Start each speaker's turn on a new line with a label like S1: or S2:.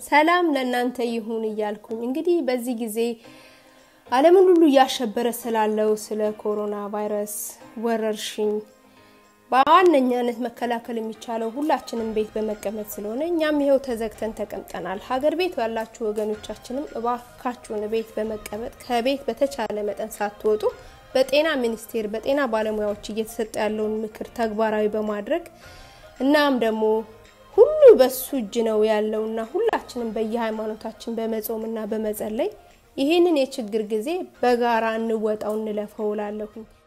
S1: ሰላም ለእናንተ ይሁን እያልኩኝ እንግዲህ በዚህ ጊዜ ዓለምን ሁሉ እያሸበረ ስላለው ስለ ኮሮና ቫይረስ ወረርሽኝ በዋነኛነት መከላከል የሚቻለው ሁላችንም ቤት በመቀመጥ ስለሆነ እኛም ይኸው ተዘግተን ተቀምጠናል። ሀገር ቤት ያላችሁ ወገኖቻችንም እባካችሁን ቤት በመቀመጥ ከቤት በተቻለ መጠን ሳትወጡ በጤና ሚኒስቴር በጤና ባለሙያዎች እየተሰጠ ያለውን ምክር ተግባራዊ በማድረግ እናም ደግሞ ሁሉ በሱ እጅ ነው ያለውና ሁላችንም በየሃይማኖታችን በመጾምና በመጸለይ ይህንን የችግር ጊዜ በጋራ እንወጣው እንለፈው እላለሁኝ።